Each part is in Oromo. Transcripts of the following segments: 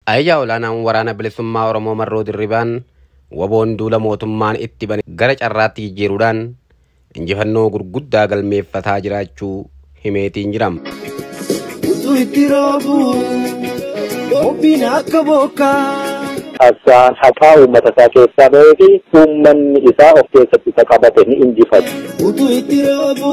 Ayyaa olaanaan waraana bilisummaa Oromoo Marroo Dirribaan waboon duula mootummaan itti bane gara carraatti jijjiiruudhaan injifannoo gurguddaa galmeeffataa jiraachuu himeetiin jiram. Utuu itti roobu qophiin akka bokkaa. Qabsaan haqaa uummata isaa keessaa bahee fi uummanni isaa of keessatti isa qabate ni injifatu. Utuu itti roobu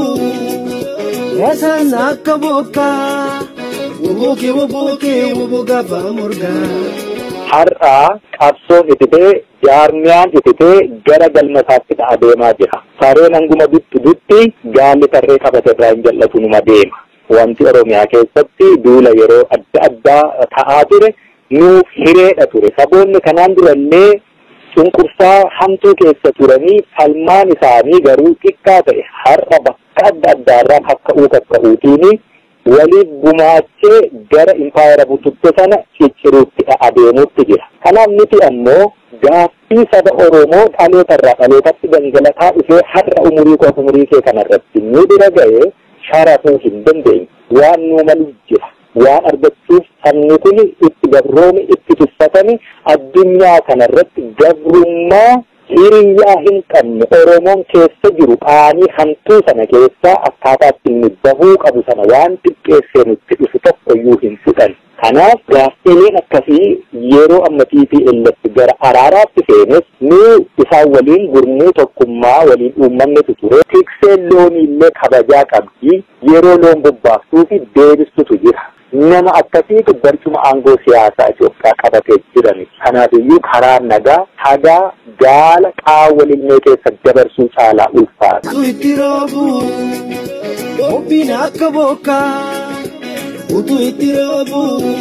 rasaan akka bokkaa. Wobookee wobookee woboo gaafa morgaa. Har'aa qabsoon ititee jaarmiyaan ititee gara galma isaatti adeemaa jira. Sareen hanguma duttu dutti gaalli tarree qabate irraa hin jal'atu numa deema. Wanti Oromiyaa keessatti duula yeroo adda addaa ta'aa ture nuuf hireedha ture. Saboonni kanaan durallee cunqursaa hamtuu keessa turanii falmaan isaanii garuu xiqqaa ta'e har'a bakka adda addaarraa kakka'uu kakka'uutiini waliif gumaachee gara impaayera bututte sana cicciruutti adeemuutti jira. Kanaaf nuti ammoo gaaffii saba Oromoo dhalootarraa dhalootatti gangalataa dhufee har'a umurii koo umurii kee kanarratti nu bira ga'ee sharafuu hin dandeenye. Waan nu malu jira. Waan argachuuf sabni kun itti gabroome itti tuffatame addunyaa kanarratti gabrummaa hiriyaa hin qabne Oromoon keessa jiru qaanii hamtuu sana keessaa akkaataa ittiin bahuu qabu sana waan xiqqeessee nutti dhufu tokko iyyuu hin fudhan. Kanaaf gaaffileen akkasii yeroo amma TPLF gara araaraatti seenes nu isaan waliin gurmuu tokkummaa waliin uummannetu ture. Tikseen loonii illee kabajaa qabdi yeroo loon bobbaaftuu fi deebistutu jira. Nama akkasiitu barcuma aangoo siyaasaa Itoophiyaa qabatee jiran. Kanaafiyyuu karaa nagaa hagaa gaala qaawwa ilmee keessa dabarsuu caalaa ulfaata. Utuu itti roobu qophiin akka bokkaa. Utuu itti roobu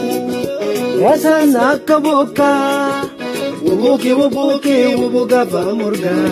rasaan akka bokkaa. Wobookee wobookee woboo gaafa morgaa.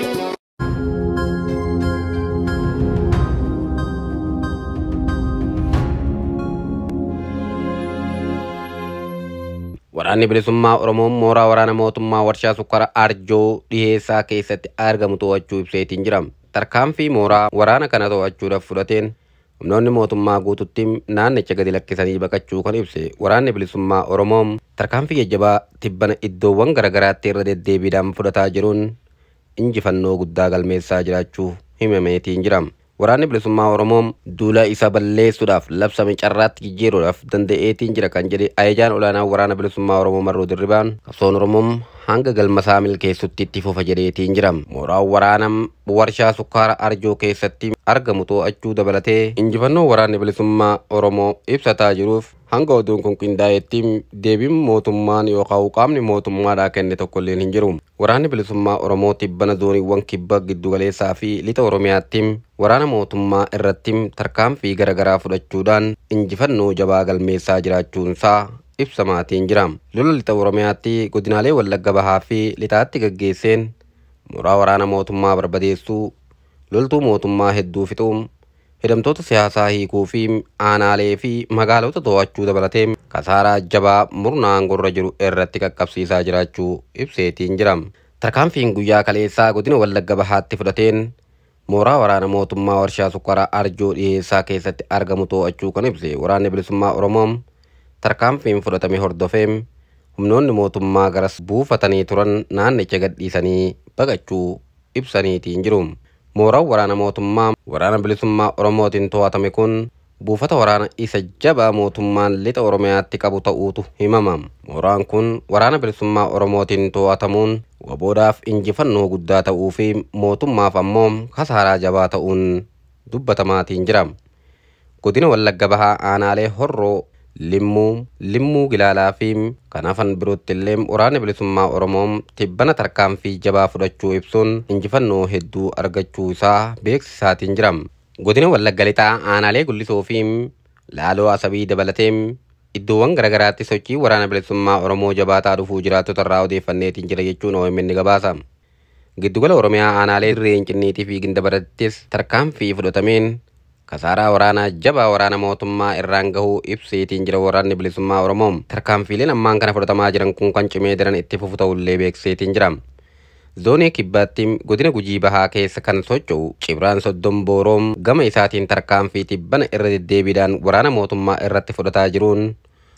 Waraanni bilisummaa Oromoo mooraa waraana mootummaa warshaa sukkaara arjoo dhiheessaa keessatti argamu to'achuu ibseetiin jira. Tarkaanfii mooraa waraana kana to'achuudhaaf fudhateen humnoonni mootummaa guututti naannicha gadi lakkisanii baqachuu kan ibse waraanni bilisummaa Oromoo tarkaanfii jajjabaa tibbana iddoowwan garaagaraatti irra deddeebiidhaan fudhataa jiruun injifannoo guddaa galmeessaa jiraachuu himameetiin jira. Waraanni bilisummaa Oromoo duula isa balleessuudhaaf labsame carraatti jijjiiruudhaaf danda'eetiin jira kan jedhe ayyaajaan olaanaa waraana bilisummaa Oromoo Marroo Dirribaan qabsoon Oromoom hanga galmasaa milkeessutti itti fufa jedheetiin jira. Mooraan waraana warshaa sukkaara arjoo keessatti argamu to'achuu dabalatee injifannoo waraanni bilisummaa Oromoo ibsataa jiruuf hanga oduun kun qindaa'etti deebiin mootummaan yookaan qaamni mootummaadhaa kenne tokkollee hin jiru. Waraanni bilisummaa Oromoo tibbana zooniiwwan kibba giddugaleessaa fi lixa Oromiyaatti waraana mootummaa irratti tarkaanfii garaagaraa fudhachuudhaan injifannoo jabaa galmeessaa jiraachuunsaa ibsamaatiin jira. Lola lixa Oromiyaatti godinaalee Wallagga Bahaa fi lixaatti gaggeesseen mooraa waraana mootummaa barbadeessuu loltuu mootummaa hedduu fixuu hidhamtoota siyaasaa hiikuu fi aanaalee fi magaalota to'achuu dabalatee kasaaraa jabaa murnaa aangorra jiru irratti qaqqabsiisaa jiraachuu ibseetiin jira. Tarkaanfiin guyyaa kaleessaa godina Wallagga Bahaatti fudhateen mooraa waraana mootummaa warshaa sukkaaraa arjoo dhiheessaa keessatti argamu to'achuu kan ibse waraanni bilisummaa Oromoo tarkaanfiin fudhatame hordofee humnoonni mootummaa garas buufatanii turan naannicha gadhiisanii baqachuu ibsaniitiin jiru. Mooraan waraana mootummaa waraana bilisummaa Oromootiin to'atame kun buufata waraana isa jabaa mootummaan lixa Oromiyaatti qabu ta'uutu himama. Mooraan kun waraana bilisummaa Oromootiin to'atamuun waboodaaf injifannoo guddaa ta'uu fi mootummaaf ammoo kasaaraa jabaa ta'uun dubbatamaatiin jira. Godina Wallagga Bahaa aanaalee horroo limmuu limmuu gilaalaa fi kan hafan birootti illee waraanni bilisummaa oromoo tibbana tarkaanfii jabaa fudhachuu ibsuun injifannoo hedduu argachuu isaa beeksisaatiin jira godina wallagga lixaa aanaalee gullisoo fi laaloo asabii dabalatee iddoowwan garaagaraatti sochii waraana bilisummaa oromoo jabaataa dhufuu jiraattota irraa odeeffanneetiin jira jechuun OMN gabaasa giddugala oromiyaa aanaalee dirree hincinniitii fi gindabarattis tarkaanfii fudhatameen kasaaraa waraanaa jabaa waraana mootummaa irraan gahuu ibseetiin jira waraanni bilisummaa oromoo tarkaanfiileen ammaan kana fudhatamaa jiran kun kan cimee daran itti fufu ta'ullee beekseetiin jira zoonii kibbaatti godina gujii bahaa keessa kan socho'u cibraan soddon booroom gama isaatiin tarkaanfii tibbana irra deddeebiidhaan waraana mootummaa irratti fudhataa jiruun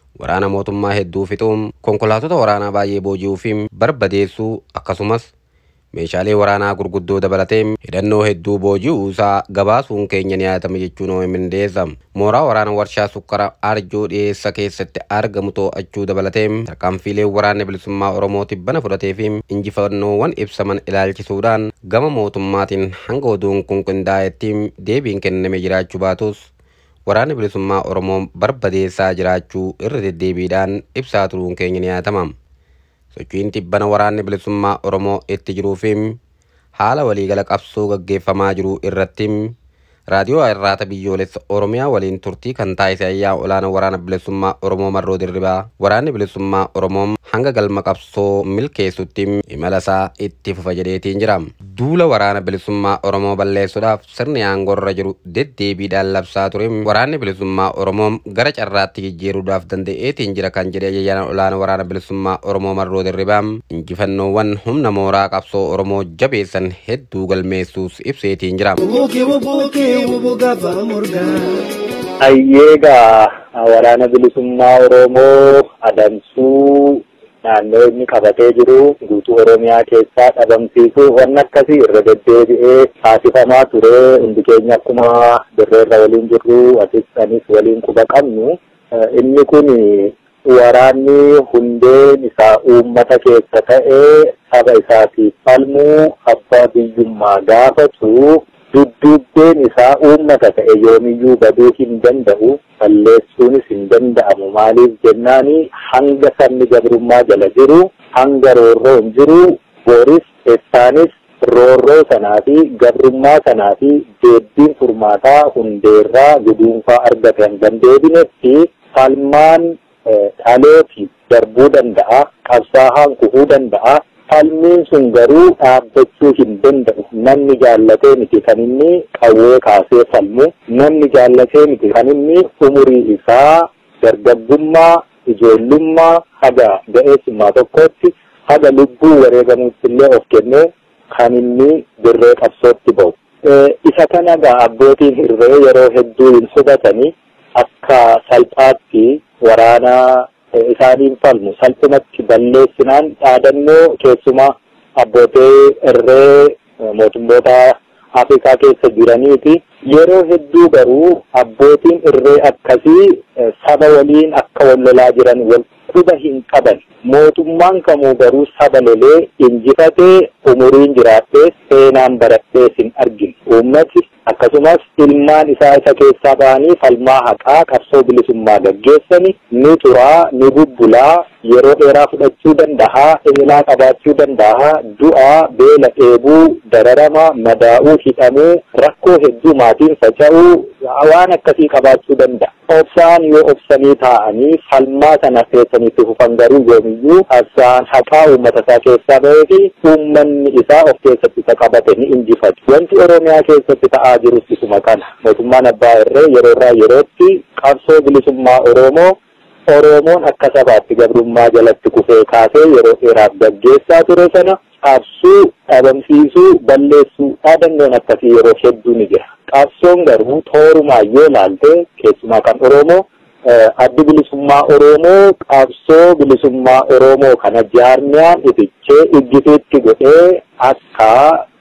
waraana mootummaa hedduu fixuun konkolaatota waraanaa baay'ee booji'uu fi barbadeessuu akkasumas meeshaalee waraanaa gurguddoo dabalatee hidhannoo hedduu booji'uu isaa gabaasuun keenya ni yaadama jechuun OMN dhiyeessa. Mooraa waraana warshaa sukkara arjoo dhiyeessa keessatti argamu to'achuu dabalatee tarkaanfiilee waraanni bilisummaa Oromoo tibbana fudhatee fi injifannoowwan ibsaman ilaalchisuudhaan gama mootummaatiin hanga oduun kun qindaa'etti deebiin kenname jiraachuu baatus waraanni bilisummaa Oromoo barbadeessaa jiraachuu irra deddeebiidhaan ibsaa turuun keenya ni yaadama. sochiin tibbana waraanni bilisummaa Oromoo itti jiruu fi haala waliigala qabsoo gaggeeffamaa jiru irratti raadiyoo irraata biyyoolessa Oromiyaa waliin turtii kan taasise ayyaa olaanaa waraana bilisummaa Oromoo marroo dirribaa waraanni bilisummaa Oromoo hanga galma qabsoo milkeessutti imala isaa itti fufa jedheetiin jira. Duula waraana bilisummaa Oromoo balleessuudhaaf sirni aangorra jiru deddeebiidhaan labsaa ture waraanni bilisummaa Oromoo gara carraatti jijjiiruudhaaf danda'eetiin jira kan jedhe ayyaan olaanaa waraana bilisummaa Oromoo marroo dirribaa injifannoowwan humna mooraa qabsoo Oromoo jabeessan hedduu galmeessuus ibseetiin jira. Woboke woboke woboga baamurga. Ayyeegaa waraana bilisummaa Oromoo adamsuu naannoo inni qabatee jiru guutuu Oromiyaa keessaa dhabamsiisuu waan akkasii irra deddeebi'ee taasifamaa ture hundi keenya akkuma dirreerra waliin jirru asis anis waliin quba qabnu inni kun waraanni hundeen isaa uummata keessa ta'ee saba isaatiif falmuu abbaa biyyummaa gaafatu dudduubbeen isaa uummata ta'e yoomiyyuu baduu hin danda'u balleessuunis hin danda'amu maaliif jennaani hanga sabni gabrummaa jala jiru hanga roorroon jiru booris eessaanis roorroo sanaa fi gabrummaa sanaa fi deebbiin furmaataa hundeerraa guduunfaa argate hin dandeebinetti falmaan dhalooti darbuu danda'a qabsaahaan kufuu danda'a falmiin sun garuu dhaabbachuu hin danda'u namni jaallatee miti kan inni qawwee kaasee falmu namni jaallatee miti kan inni umurii isaa dargaggummaa ijoollummaa haga ga'eessummaa tokkotti haga lubbuu wareegamuutti illee of kennee kan inni dirree qabsootti ba'u. Isa kana gaa abbootiin hirree yeroo hedduu hin hubatanii akka salphaatti waraana isaaniin falmu salphumatti balleessinaan dhaadannoo keessumaa abbootii irree mootummoota Afrikaa keessa jiraniiti. Yeroo hedduu garuu abbootiin irree akkasii saba waliin akka wal lolaa jiran wal quba hin qaban. Mootummaan kamuu garuu saba lolee injifatee umuriin jiraattee seenaan barattee hin argine. Uummati akkasumas ilmaan isaa isa keessaa ba'anii falmaa haqaa qabsoo bilisummaa gaggeessani ni turaa ni bubbulaa yeroo dheeraa fudhachuu danda'a imilaa qabaachuu danda'a du'aa beela dheebuu dararama madaa'uu hidhamuu rakkoo hedduu maatiin faca'uu waan akkasii qabaachuu danda'a. Obsaan yoo obsanii taa'anii falmaa sana keessanitti fufan garuu yoomiyyuu qabsaan haqaa uummata isaa keessaa bahee fi uummanni isaa of keessatti isa qabate ni injifatu. Wanti Oromiyaa keessatti ta'aa jirus isuma kana. Mootummaan abbaa irree yeroo irraa yerootti qabsoo bilisummaa Oromoo Oromoon akka sabaatti gabrummaa jalatti kufee kaasee yeroo dheeraaf gaggeessaa ture sana qabsuu dhabamsiisuu balleessuu dhaadannoon akkasii yeroo hedduu ni jira. Qabsoon garuu toorumaa yoo ilaalte keessumaa kan Oromoo addi bilisummaa Oromoo qabsoo bilisummaa Oromoo kana jaarmiyaan itichee iggitiitti godhee akka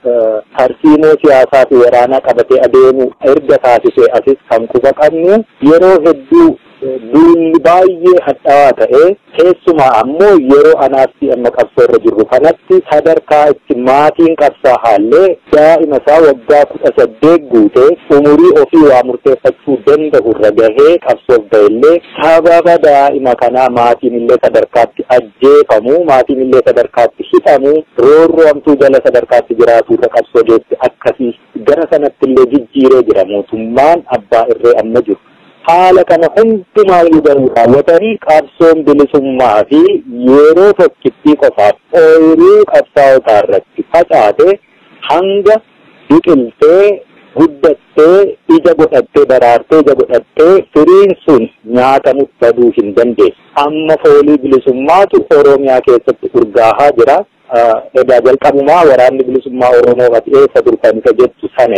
tarsiimoo siyaasaa fi waraanaa qabatee adeemu erga taasisee asis kan quba qabnu yeroo hedduu duulli baay'ee hadhaawaa ta'ee keessumaa ammoo yeroo anaatti amma qabsoo irra jirru kanatti sadarkaa itti maatiin qabsaa haallee daa'ima isaa waggaa kudha saddeet guutee umurii ofii waa murteeffachuu danda'u irra gahee qabsoof ba'ellee sababa daa'ima kanaa maatiin illee sadarkaatti ajjeefamu maatiin illee sadarkaatti hidhamu roorroo hamtuu jala sadarkaatti jiraatu irra qabsoo geesse akkasii gara sanatti illee jijjiiree jira mootummaan abbaa irree amma jiru. haala kana hundumaayyuu garuu raawwatanii qabsoon bilisummaa fi yeroo tokkittii qofaaf ooyiruu qabsaa'otaa irratti facaate hanga biqiltee guddattee ija godhattee daraartee ija godhattee firiin sun nyaatamu baduu hin dandeessu. Amma foolii bilisummaatu Oromiyaa keessatti urgaahaa jira. Egaa jalqabumaa waraanni bilisummaa Oromoo ati eessa turtan isa jettu sana jechuudha.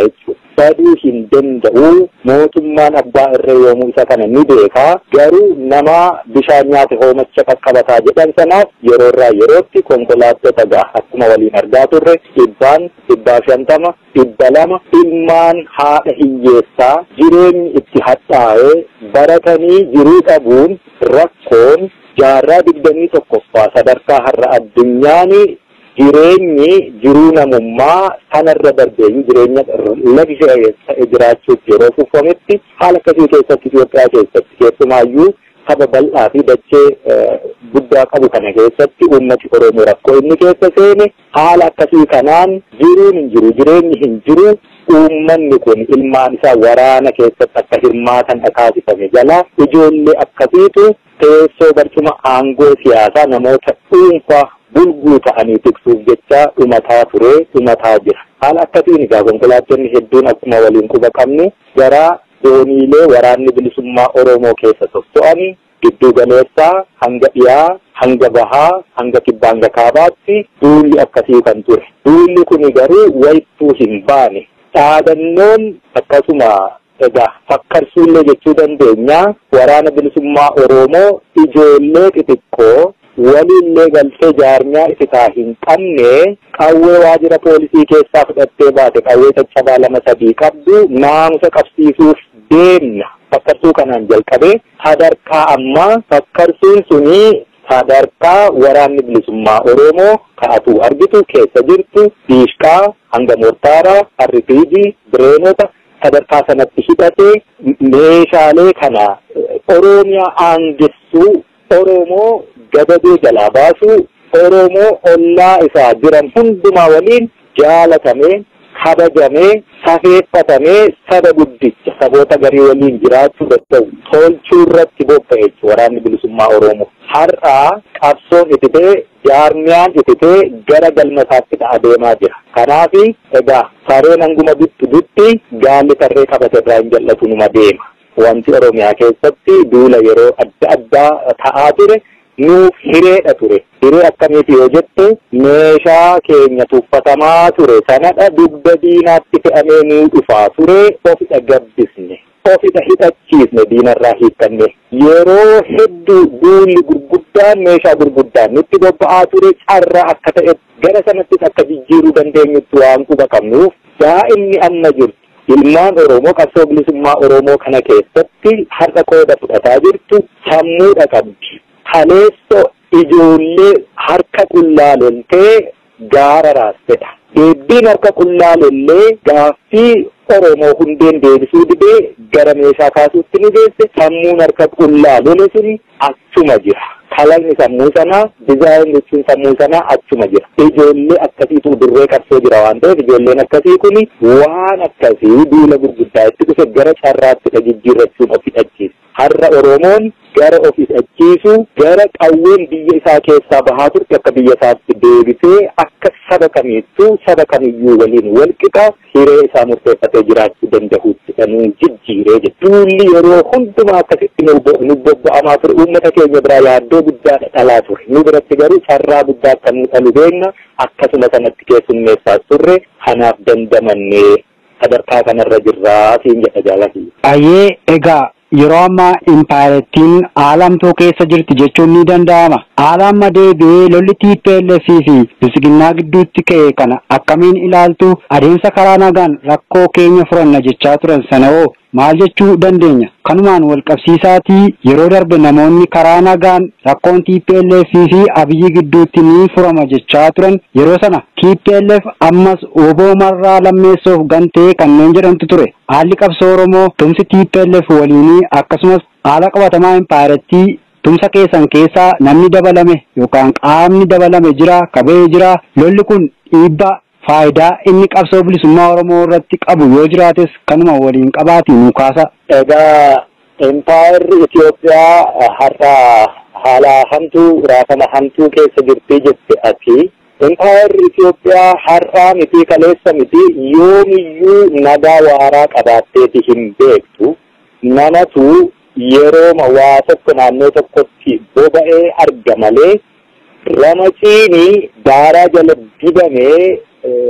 baduu hin danda'u mootummaan abbaa irree yoomuu isa kana ni beekaa garuu nama bishaan nyaate hoomacha qaqqabataa jedhan sanaaf yeroo irraa yerootti konkolaattota ga'a akkuma waliin argaa turre dhibbaan dhibbaa shantama dhibba lama ilmaan haadha hiyyeessaa jireenyi itti hadhaa'ee baratanii jiruu dhabuun rakkoon jaarraa digdamii tokkoffaa sadarkaa har'a addunyaanii jireenyi jiruu namummaa sanarra darbeenyi jireenya lagishaa'ee ta'e jiraachuuf yeroo fuufametti haala akkasii keessatti Itoophiyaa keessatti keessumaayyuu saba bal'aa fi dachee guddaa qabu kana keessatti uummati Oromoo rakkoo inni keessa seene haala akkasii kanaan jiruun hin jiru jireenyi hin jiru uummanni kun ilmaan isaa waraana keessatti akka hirmaatan dhakaasifame jala ijoollee akkasiitu teessoo barcuma aangoo siyaasaa namoota dhuunfaa bulguu ta'anii tiksuuf jecha dhumataa ture dhumataa jira. Haala akkasiin egaa konkolaattonni hedduun akkuma waliin quba qabnu gara dooniilee waraanni bilisummaa Oromoo keessa socho'anii gidduu galeessaa hanga dhiyaa hanga bahaa hanga kibbaa hanga kaabaatti duulli akkasii kan ture. Duulli kuni garuu wayittuu hin baane. Dhaadannoon akkasuma egaa fakkarsuullee jechuu dandeenya waraana bilisummaa Oromoo ijoollee xixiqqoo waliillee galtee jaarmiyaa isitaa hin qabne qawwee waajjira poolisii keessaa fudhattee baate qawwee caccabaa lama sadii qabdu naamusa qabsiisuuf deemna fakkarsuu kanaan jalqabee sadarkaa ammaa fakkarsuun sunii sadarkaa waraanni bilisummaa Oromoo ka'atuu argitu keessa jirtu diishqaa hanga mortaaraa arrifiidii bireenota sadarkaa sanatti hidhatee meeshaalee kana Oromiyaa aangessuu Oromoo gadadee jalaa baasuu Oromoo ollaa isaa jiran hundumaa waliin jaalatamee kabajamee safeeffatamee saba guddicha saboota garii waliin jiraachuu danda'u tolchuu irratti bobba'e waraanni bilisummaa Oromoo. Har'aa qabsoon ititee jaarmiyaan ititee gara galmasaatti adeemaa jira. Kanaaf egaa sareen hanguma bittu bitti gaalli tarree qabate irraa hin jal'atu numa deema. Wanti Oromiyaa keessatti duula yeroo adda addaa ta'aa ture nuuf hireedha ture. Hiree akkamiiti yoo jette meeshaa keenya tuffatamaa ture sanadha dugda diinaatti fe'amee nuu dhufaa ture ofidha gabbisne. Ofidha hidhachiisne diinarraa hiikkanne. Yeroo hedduu duulli gurguddaan meeshaa gurguddaan nutti bobba'aa ture carraa akka ta'e gara sanattis akka jijjiiruu dandeenyutti waan quba qabnuuf daa'imni amma jirtu. Ilmaan Oromoo qabsoo bilisummaa Oromoo kana keessatti har'a qooda fudhataa jirtu sammuudha qabdi. Kaleessoo ijoollee harka qullaa loltee gaara raastedha. Deebbiin harka qullaa lollee gaaffii Oromoo hundeen deebisuu didee gara meeshaa kaasuutti ni geesse sammuun harka qullaa lole suni achuma jira. Kalaqni sammuu sanaa dizaayin jechuun sammuu sanaa achuma jira. Ijoollee akkasiitu dirree qabsoo jira waan ta'eef ijoolleen akkasii kuni waan akkasii duula gurguddaa itti dhufe gara carraatti jijjiirrachuun of hidhachiisa. Har'a Oromoon gara of hidhachiisu gara qawween biyya isaa keessaa bahaa turte akka biyya isaatti deebisee akka saba kamiittuu saba kamiyyuu waliin wal qixa hiree isaa murteeffatee jiraachuu danda'uutti kanuu jijjiiree jedhu. Duulli yeroo hundumaa akkasitti nu bobba'amaa ture uummata keenya biraa yaaddoo guddaadha dhalaa ture. Nu biratti garuu carraa guddaa akka nu dhalu beekna akkasuma sanatti keessummeessaa turre kanaaf dandamannee sadarkaa kanarra jirraa siin jedha jaalati. Ayyee egaa yeroo ammaa impaarettiin aalamtuu keessa jirti jechuun ni danda'ama. Aalamma deebi'ee lolli TPLF fi bilisummaa gidduutti ka'e kana akkamiin ilaaltu adeemsa karaa nagaan rakkoo keenya furanna jechaa turan sana hoo maal jechuu dandeenya? Kanumaan wal qabsiisaatii yeroo darbe namoonni karaa nagaan rakkoon TPLF fi abiyyi gidduutti ni furama jechaa turan yeroo sana TPLF ammas oboo marraa lammeessoof gantee kanneen jedhamtu ture. Haalli qabsoo Oromoo tumsi TPLF waliinii akkasumas haala qabatamaa impaarettii tumsa keessan keessaa namni dabalame yookaan qaamni dabalame jira kabee jira lolli kun dhiibbaa faayidaa inni qabsoo bilisummaa Oromoo irratti qabu yoo jiraates kanuma waliin qabaatii nu kaasa. Egaa impaayerri Itoophiyaa har'a haala hamtuu raafama hamtuu keessa jirti jette ati. Impaayerri Itoophiyaa har'aa miti kaleessa miti yoomiyyuu nagaa waaraa qabaatteeti hin beektu. Namatu yeroo waa tokko naannoo tokkotti boba'ee arga malee ramaciini daaraa jala dibamee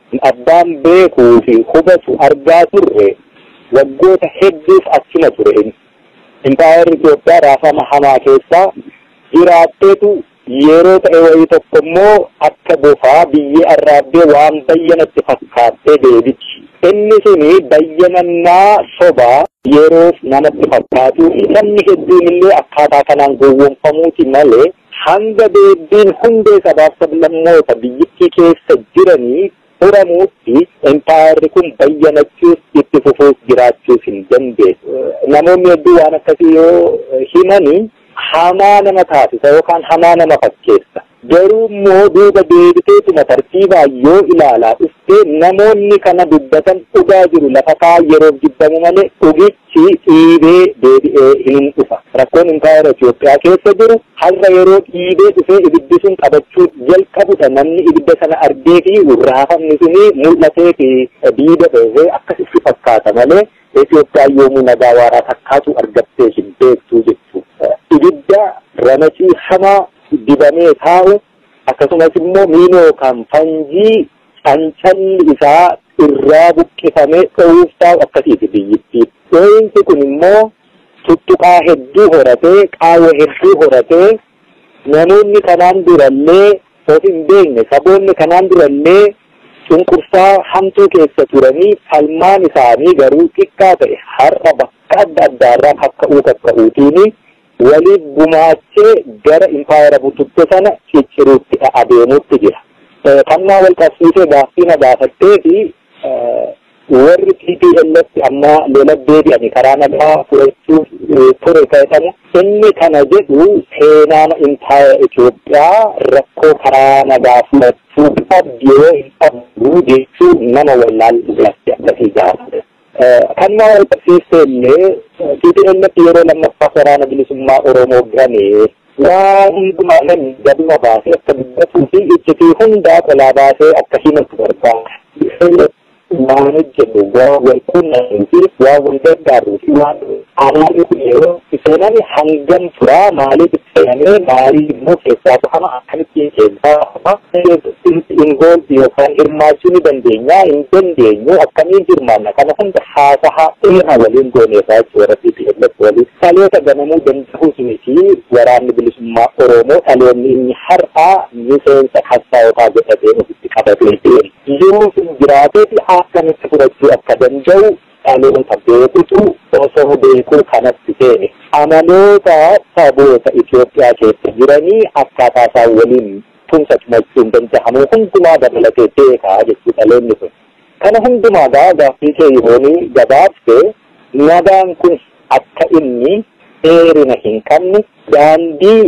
abbaan beekuu fi hubatu argaa turre waggoota hedduuf achuma ture inni. Impaayerri Itoophiyaa raafama hamaa keessaa jiraatteetu yeroo ta'e wayii tokko immoo akka bofaa biyyee arraabbee waan bayyanatti fakkaattee deebichi. Inni suni bayyanannaa sobaa yeroof namatti fakkaatu namni hedduun illee akkaataa kanaan gowwoomfamuuti malee hanga deebiin hundee sabaaf sablammoota biyyittii keessa jiranii furamuutti impaayerri kun bayyanachuus itti fufuus jiraachuus hin dandeessu. Namoonni hedduu waan akkasii yoo himanii hamaa nama taasisa yookaan hamaa nama fakkeessa. Garuu immoo duuba deebiteetuma tartiibaan yoo ilaalaa dhuftee namoonni kana dubbatan dhugaa jiru lafa kaa yeroof jibbamu malee dhugichi dhiibee deebi'ee hin dhufa. Rakkoon impaayera Itoophiyaa keessa jiru har'a yeroo dhiibee dhufee ibiddi sun qabachuu jalqabudha namni ibidda sana argee fi raafamni suni mul'atee fi diida dhoofee akkasitti fakkaata malee Itoophiyaan yoomuu nagaa waaraa takkaatu argattee hin beektu jechuudha. Ibidda ramachii hamaa dibamee taa'u akkasumas immoo miinoo yookaan fanjii cancalli isaa irraa buqqifamee dho'uuf taa'u akkasiiti biyyittii. Dho'iinsi kun immoo tuttuqaa hedduu horatee qaawwa hedduu horatee namoonni kanaan durallee of hin beekne saboonni kanaan durallee cunqursaa hamtuu keessa turanii falmaan isaanii garuu xiqqaa ta'e har'a bakka adda addaarraa kakka'uu kakka'uutiini waliif gumaachee gara impaayera bututte sana cicciruutti adeemuutti jira. Kannaa wal qabsiisee gaaffii na gaafattee fi warri TPLF amma lola deebi'anii karaa nagaa fudhachuuf ture ta'edhamu inni kana jedhu seenaan impaayera Itoophiyaa rakkoo karaa nagaa fudhachuu qabdi yoo hin qabdu jechuu nama wallaalatti akkasii gaafate. Kannaa wal qabsiisee illee TPLF yeroo lammaffaa waraana bilisummaa Oromoo ganee waan hundumaa namni gaduma baasee akka dubbatuu fi iccitii hundaa qolaa baasee akka himatu barbaada. waan hojjennu waan wal quunnamuu fi waan wal gargaaruu fi waan alaabni kun yeroo seenaan hangam turaa maaliif itti seenamee maaliif immoo keessaa bahama akkamittiin keessaa bahama involve yookaan hirmaachuu ni dandeenya hin dandeenyu akkamiin hirmaanna kana hunda haasahaa dhimma waliin gooneerraa jechuudha TPLF waliin dhaloota ganamuu danda'uus miti waraanni bilisummaa Oromoo dhaloonni inni har'aa miseensa kassaawotaa godhatee ofitti qabatee deemu. Yeroo sun jiraatee akkamitti fudhachuu akka danda'u dhaloota beekutu osoo beekuu kanatti seene. Amaloota saboota Itoophiyaa keessa jiranii akkaataa isaan waliin tumsa tumachuun danda'amu hundumaa dabalatee beekaa jechuu dhaloonni kun. Kana hundumaa gaa gaaffii kee yeroonii gabaabse nagaan kun akka inni dheerina hin qabne daandii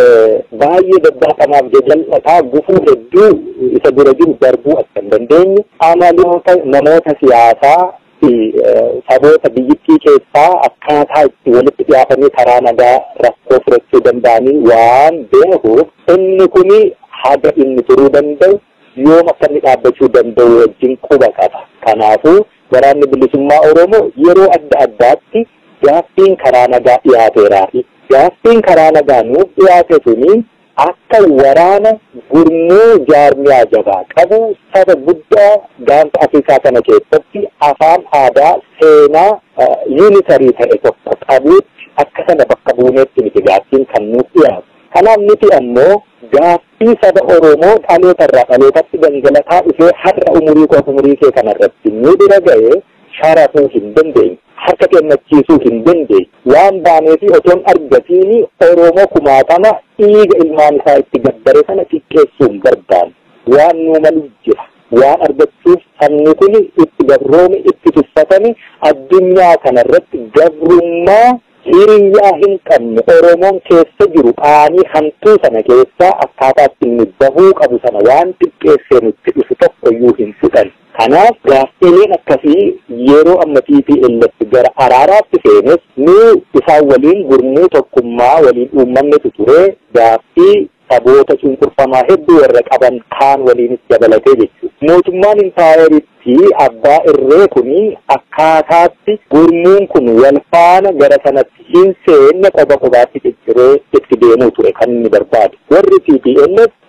baay'ee daddaaqamaaf jajal'ataa gufuu hedduu isa dura jiru darbuu akka hin dandeenye amaloota namoota siyaasaa fi saboota biyyittii keessaa akkaataa itti walitti dhiyaatanii karaa nagaa rakkoo furachuu danda'anii waan beekuuf inni kuni haga inni turuu danda'u yoom akka inni dhaabbachuu danda'u wajjin quba qaba. Kanaafuu waraanni bilisummaa Oromoo yeroo adda addaatti gaaffiin karaa nagaa dhiyaateeraafi gaaffiin karaa nagaa nuuf dhiyaate suni akka waraana gurmuu jaarmiyaa jabaa qabu saba guddaa gaanfa Afrikaa kana keessatti afaan aadaa seenaa yuunitarii ta'e tokko qabuutti akka sana bakka buuneetti miti gaaffiin kan nuuf dhiyaatu. Kanaaf nuti ammoo gaaffii saba Oromoo dhaloota irraa dhalootatti gangalataa dhufee har'a umurii koo umurii kee kanarratti nu bira ga'ee sharafuu hin dandeenye. harka kennachiisuu hin dandeenye waan baaneefi otoon argatiin Oromoo kumaatama dhiiga ilmaan isaa itti gabbare sana xiqqeessuu hin barbaanne waan nu malu jira waan argachuuf sabni kun itti gabroome itti tuffatame addunyaa kanarratti gabrummaa hiriyaa hin qabne Oromoon keessa jiru qaanii hamtuu sana keessaa akkaataa inni bahuu qabu sana waan xiqqeessee nutti dhufu tokkoyyuu hin fudhan. Kanaaf gaaffileen akkasii yeroo amma TPLF gara araaraatti seenes nu isaan waliin gurmuu tokkummaa waliin uummannetu ture gaaffii saboota cunqurfamaa hedduu warra qaban kaan waliinis dabalatee jechuudha. Mootummaan impaayeritti abbaa irree kuni akkaataatti gurmuun kun wal faana gara sanatti hin seenne qoba qobaatti cicciree itti deemuu ture kan inni barbaadu. Warri TPLF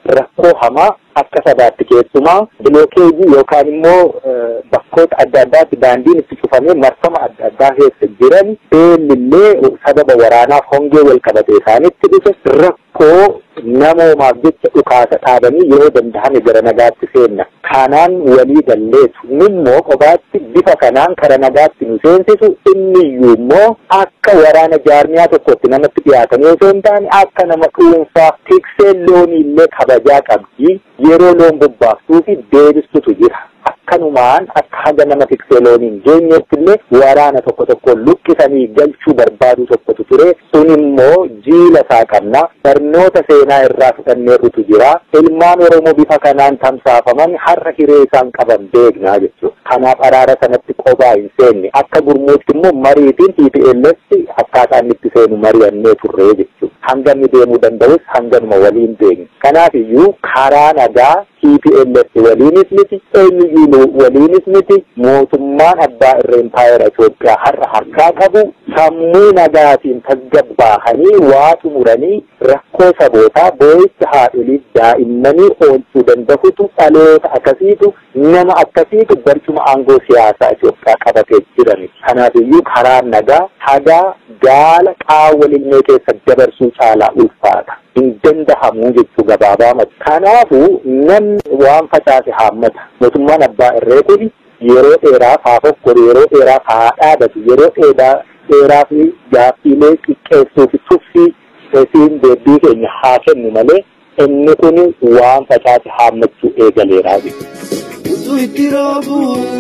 rakkoo hamaa akka sabaatti keessumaa bilookeejii yookaan immoo bakkoota adda addaatti daandiin itti cufamee marfama adda addaa keessa jiran beellillee sababa waraanaaf hongee wal qabate isaanitti dhufe rakkoo namoomaaf jecha dhukaasa dhaabanii yeroo danda'ame gara nagaatti seenna. Kanaan walii galleessu. Nimmoo kophaatti bifa kanaan kara nagaatti nu seensisu inniyyuu immoo akka waraana jaarmiyaa tokkotti namatti dhiyaatan yoo hin taane akka nama dhuunfaa tikseen loonii illee kabajaa qabdi. Yeroo loon bobbaaftuu fi deebistutu jira. Akkanumaan akka haga nama tiksee looniin geenyetti illee waraana tokko tokko luqqisanii galchuu barbaadu tokkotu ture. Sun immoo jiila isaa qabna. Barnoota seenaa irraa fudhanneerrutu jira. Ilmaan Oromoo bifa kanaan tamsaafaman har'a hiree isaan qaban beeknaa jechuudha. Kanaaf araara sanatti qophaa hin seenne. Akka gurmuutti immoo mariitiin TPLS akkaataa inni itti seenu mari'annee turree jechuudha. Hanga inni deemuu danda'us hanganuma waliin deemne. Kanaaf iyyuu karaa nagaa TPLF waliinis miti eenyuyyuu waliinis miti mootummaan abbaa irree impaayera Itoophiyaa har'a harkaa qabu sammuu nagaatiin tasgabbaahanii waa xumuranii rakkoo sabootaa boo'icha haadholii daa'immanii oolchuu danda'utu dhaloota akkasiitu nama akkasiitu barcuma aangoo siyaasaa Itoophiyaa qabatee jiran. Kanaaf iyyuu karaa nagaa hagaa gaala qaawwa ilmee keessa dabarsuu caalaa ulfaata. hin dandahamuu jechuu gabaabaamatti. Kanaafuu namni waan facaase haammata. Mootummaan abbaa irree kun yeroo dheeraaf haa fokkoru, yeroo dheeraaf haa dhaabatu, yeroo dheeraa dheeraa fi gaaffiilee xiqqeessuu fi tuffii isiin deebii keenya haa kennu malee inni kun waan facaase haammachuu eegaleeraa jechuudha. Utuu itti roobu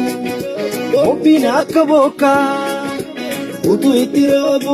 qophiin akka bokkaa utuu itti roobu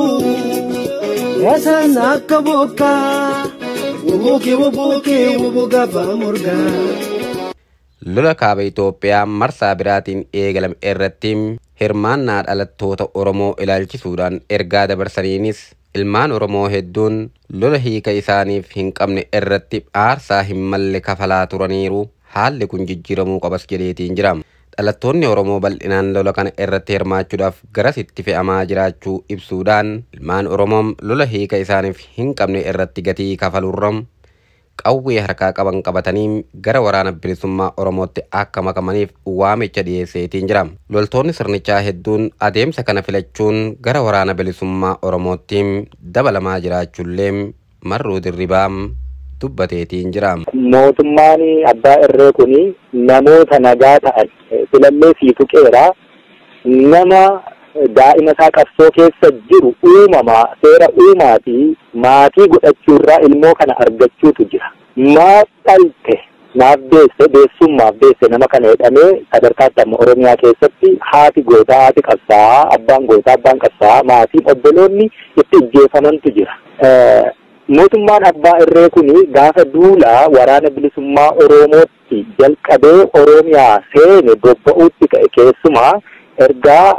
rasaan akka bokkaa wobookee wobookee wobogaa fa'aa morgaa. lola kaaba Itoophiyaa marsaa biraatiin eegalame irratti hirmaannaa dhalattoota Oromoo ilaalchisuudhaan ergaa dabarsaniinis ilmaan Oromoo hedduun lola hiika isaaniif hin qabne irratti aarsaa hin malle kafalaa turaniiru haalli kun jijjiiramuu qabas jedheetiin jira. Dhalattoonni Oromoo bal'inaan lola kana irratti hirmaachuudhaaf garasitti fe'amaa jiraachuu ibsuudhaan ilmaan Oromoo lola hiika isaaniif hin qabne irratti gatii kafalurra qawwee harkaa qaban qabatanii gara waraana bilisummaa Oromootti akka makamaniif waamicha dhiyeesseetiin jira. Loltoonni sirnichaa hedduun adeemsa kana filachuun gara waraana bilisummaa Oromootti dabalamaa jiraachuullee marruu dirribaa dubbateetiin jira. Mootummaan abbaa irree kun namoota nagaa ta'an filallee sii tuqeera nama daa'ima isaa qabsoo keessa jiru uumamaa seera uumaa fi maatii godhachuurraa ilmoo kana argachuutu jira. Maaf dhalte naaf deesse deessummaaf deesse nama kana jedhamee sadarkaatti amma Oromiyaa keessatti haati gootaa haati qabsaa'aa abbaan gootaa abbaan qabsaa'aa maatiin obboloonni itti ijjeefamantu jira. Mootummaan abbaa irree kun gaafa duulaa waraana bilisummaa Oromootti jalqabee Oromiyaa seene bobba'uutti ka'e keessumaa ergaa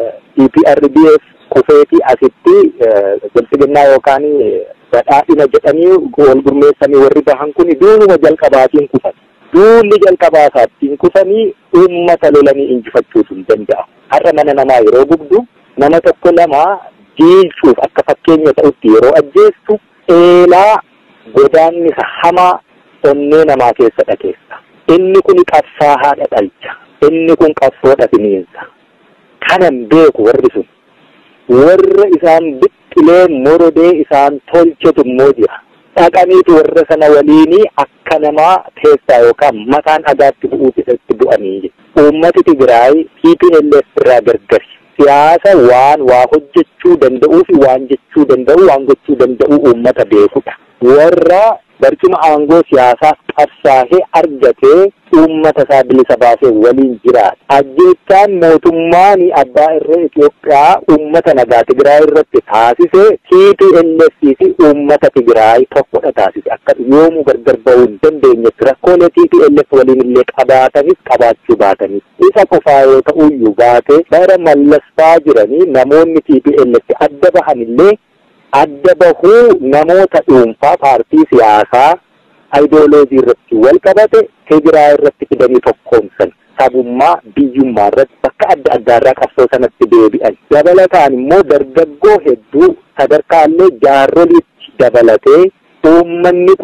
EPRDF kufeetii asitti bilchiginnaa yookaan badhaadhina jedhanii wal gurmeessanii warri bahan kun duuluma jalqabaatiin kufan. Duulli jalqabaasaattiin kufanii uummata lolanii injifachuutu hin danda'amu. Har'a mana namaa yeroo gubdu nama tokko lama jiilchuuf akka fakkeenya ta'utti yeroo ajjeestu eelaa godaannisa hamaa onnee namaa keessa dhakeessa. Inni kun qabsaa haadha dhalcha. Inni kun qabsoodha finiinsa. Kanan beeku warri sun. Warra isaan biqilee morodee isaan tolchetu immoo jira. Dhaqaniitu warra sana waliinii akka namaa keessaa yookaan mataan dhagaatti bu'uuti itti bu'anii Uummati Tigraay TPLF irraa gargari. Siyaasa waan waa hojjechuu danda'uu fi waan jechuu danda'u waan gochuu danda'u uummata beekudha. Warra barcuma aangoo siyaasaa qabsaa'ee argatee uummata isaa bilisa baasee waliin jiraata. Ajjeechaan mootummaan abbaa irree Itoophiyaa uummata nagaa Tigraay irratti taasise TPLF fi uummata Tigraay tokkodha taasise. Akka yoomuu gargar ba'uu hin dandeenyetti rakkoolee TPLF waliin illee qabaatanis qabaachuu baatanis. Isa qofaa yoo ta'uyyuu baate bara mallasfaa jiranii namoonni TPLF adda bahan illee adda bahuu namoota dhuunfaa paartii siyaasaa ayidooloojii irratti wal qabate Tigraay irratti fidanii tokkoomsan sabummaa biyyummaa irratti bakka adda addaa irraa qabsoo sanatti deebi'an. Dabalataan immoo dargaggoo hedduu sadarkaallee jaarroliitti dabalatee uummanni kun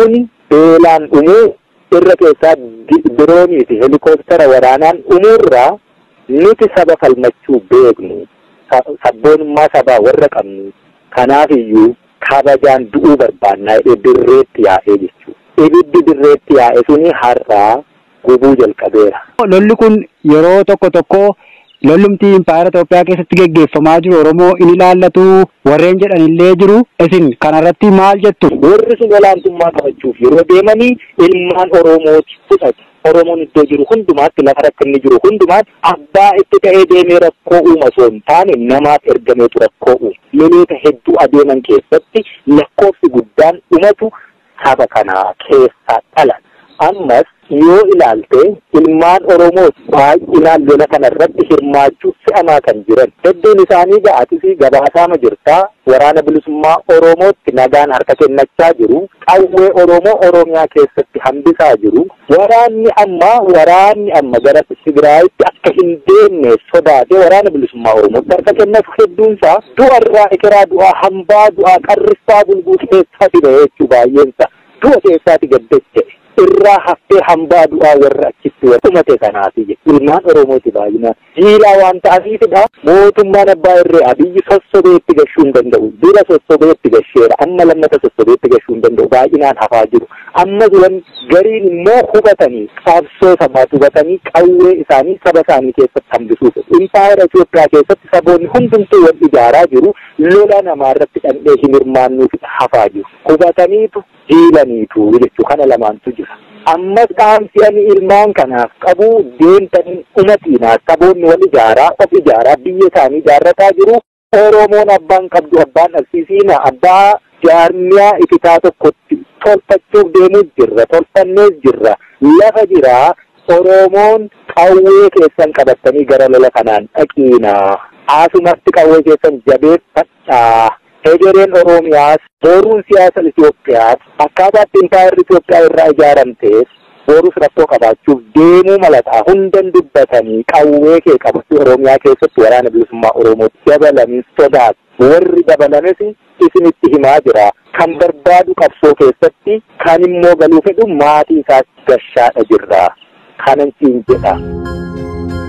beelaan dhumuu irra keessaa diroonii fi helikooptara waraanaan dhumuurraa nuti saba falmachuu beeknu sabboonummaa sabaa warra qabnu kanaaf iyyuu kabajaan du'uu barbaannaa jedhee dirreetti yaa'ee jechuudha. Ibiddi dirreetti yaa'e suni har'aa gubuu jalqabeera. Lolli kun yeroo tokko tokko lollumti impaayera Itoophiyaa keessatti geggeeffamaa jiru Oromoo in ilaallatu warreen jedhan illee jiru. Isin kanarratti maal jettu? Warri sun olaantummaa qabachuuf yeroo deemanii ilmaan Oromooti fudhatu. Oromoon iddoo jiru hundumaatti lafa rakkinni jiru hundumaatti abbaa itti ta'ee deemee rakkoo uuma osoo hin taane namaaf ergameetu rakkoo uuma. Loloota hedduu adeeman keessatti lakkoofsi guddaan dhumatu saba kanaa keessaa dhalan. Ammas yoo ilaalte ilmaan Oromoo baay'inaan lola kanarratti hirmaachuuf fe'amaa kan jiran. Hedduun isaanii ga'aatii fi gabaasaama jirtaa waraana bilisummaa Oromootti nagaan harka kennachaa jiru. Qawwee Oromoo Oromiyaa keessatti hambisaa jiru. Waraanni amma waraanni amma gara Tigraayitti akka hin deemne sodaatee waraana bilisummaa Oromootti harka kennatu hedduunsaa du'arraa ekeraa du'aa hambaa du'aa qarriffaa bulbuu keessaati ba'e jechuu baay'eensa. Du'a keessaati gaddache. irraa haftee hambaa du'aa warra achitti dhumate kanaati jechuudha. Ilmaan Oromooti baay'inaan. Jiilaa waan ta'aniifidha. Mootummaan abbaa irree abiyyi sossobeetti gashuu hin danda'u. Dura sossobeetti gasheera. Amma lammata sossobeetti gashuu hin danda'u. Baay'inaan hafaa jiru. Amma jiran gariin immoo hubatanii qabsoo sabaas hubatanii qawwee isaanii saba isaanii keessatti hambisuuf. Impaayera Itoophiyaa keessatti saboonni hundumtuu wal ijaaraa jiru. Lola namaa irratti dhandhee hin hirmaannuuf hafaa jiru. Hubataniitu jiilaniitu jechuu kana lamaantu jira. ammas dhaamsi'anii ilmaan kanaaf qabu deemtanii umatiinaas saboonni wal ijaaraa of ijaaraa biyya isaanii ijaarrataa jiru. Oromoon abbaan qabdu abbaan dhabsiisiina abbaa jaarmiyaa ifitaa tokkotti tolfachuuf deemuus jirra tolfannees jirra lafa jiraa Oromoon qawwee keessan qabattanii gara lola kanaan dhaqiina. Asumatti qawwee keessan jabeeffadhaa. Egereen Oromiyaas boruun siyaasa Itoophiyaas akkaataatti impaayerri Itoophiyaa irraa ijaaramtees boruus rakkoo qabaachuuf deemuu malataa hundan dubbatanii qawwee kee qabatu Oromiyaa keessatti waraana bilisummaa Oromootti dabalanii sodaatu. Warri dabalames isinitti himaa jira. Kan barbaadu qabsoo keessatti kan immoo galuu fedhu maatii isaatti gashaadha jirra. Kanan siin jedha.